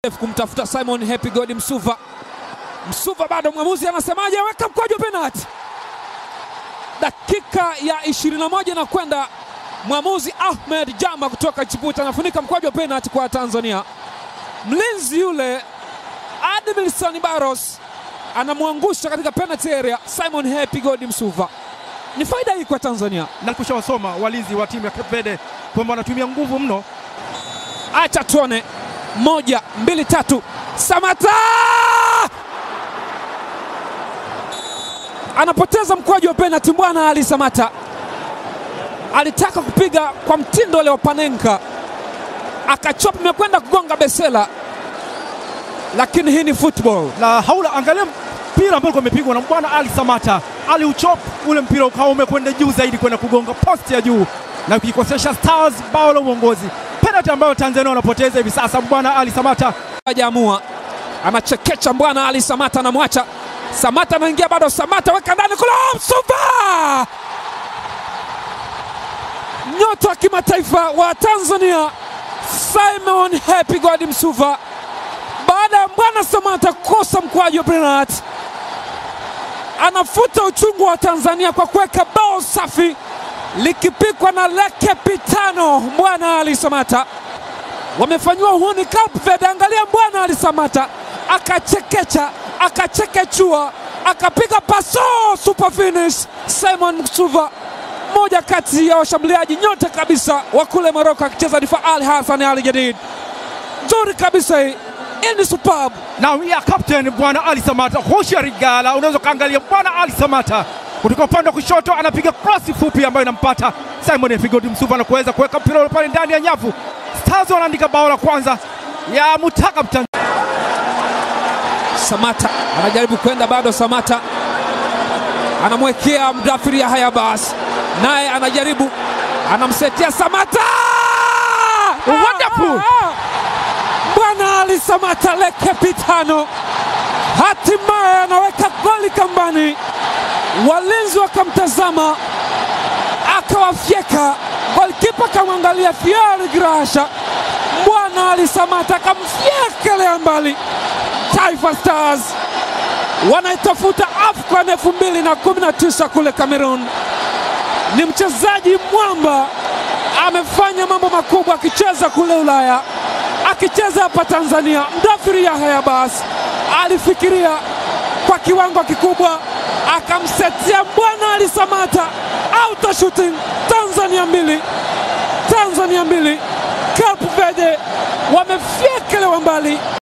kumtafuta Simon Happy God Msuva. Msuva bado, mwamuzi anasemaje? Weka mkwaju wa penalti. Dakika ya 21 na kwenda, mwamuzi Ahmed Jamba kutoka Chiputa anafunika mkwaju wa penalti kwa Tanzania. Mlinzi yule Admilson Barros anamwangusha katika penalty area Simon Happy God Msuva. Ni faida hii kwa Tanzania. na kushawasoma walinzi wa timu ya Cape Verde kwamba wanatumia nguvu mno. Acha tuone, moja mbili tatu, Samata anapoteza mkwaju wa penalti. Bwana Ali Samata alitaka kupiga kwa mtindo ule wa Panenka, akachopa, imekwenda kugonga Besela, lakini hii ni football. La haula, angalia mpira ambao ulikuwa umepigwa na bwana Ali Samata, aliuchop ule mpira ukawa umekwenda juu zaidi kwenda kugonga posti ya juu na kuikosesha Stars bao la uongozi, penalty ambayo Tanzania wanapoteza hivi sasa. Bwana Ali Samata hajaamua anachekecha bwana Ali Samata, anamwacha Samata, anaingia bado, Samata weka ndani kule, Msuva, nyota wa kimataifa wa Tanzania Simon Happy God Msuva, baada ya bwana Samata kukosa mkwaju wa penalti, anafuta uchungu wa Tanzania kwa kuweka bao safi likipikwa na Leke Pitano. Bwana Ali Samata wamefanyiwa uhuni Cape Verde. Angalia bwana Ali Samata akachekecha, akachekechua, akapiga paso super finish. Simon Msuva, moja kati ya washambuliaji nyota kabisa wa kule Moroko, akicheza difa Al Hassan Al Jadid, nzuri kabisa hii. Hii ni superb. na ya captain bwana Ali Samata, hosha rigala. Unaweza ukaangalia bwana Ali Samata kutoka upande wa kushoto anapiga cross fupi ambayo inampata Simon Efigodi Msuva na kuweza kuweka mpira ule pale ndani ya nyavu. Stars wanaandika bao la kwanza ya Mutaka Mtanzania. Samata anajaribu kwenda bado, Samata anamwekea mdafiri ya haya basi, naye anajaribu anamsetia Samata. Wonderful! Bwana Ali Samata Leke Pitano hatimaye anaweka goli kambani, walinzi wakamtazama, akawafyeka golikipa, akamwangalia Fiori Grasha. Bwana Ali Samata akamfyekelea mbali. Taifa Stars wanaitafuta AFCON 2019 kule Cameroon. Ni mchezaji mwamba, amefanya mambo makubwa akicheza kule Ulaya, akicheza hapa Tanzania. Mdafiri Yahya Abbas alifikiria kwa kiwango kikubwa, akamsetia bwana Ali Samata, auto shooting. Tanzania mbili, Tanzania mbili, Cape Verde wamefyekelewa mbali.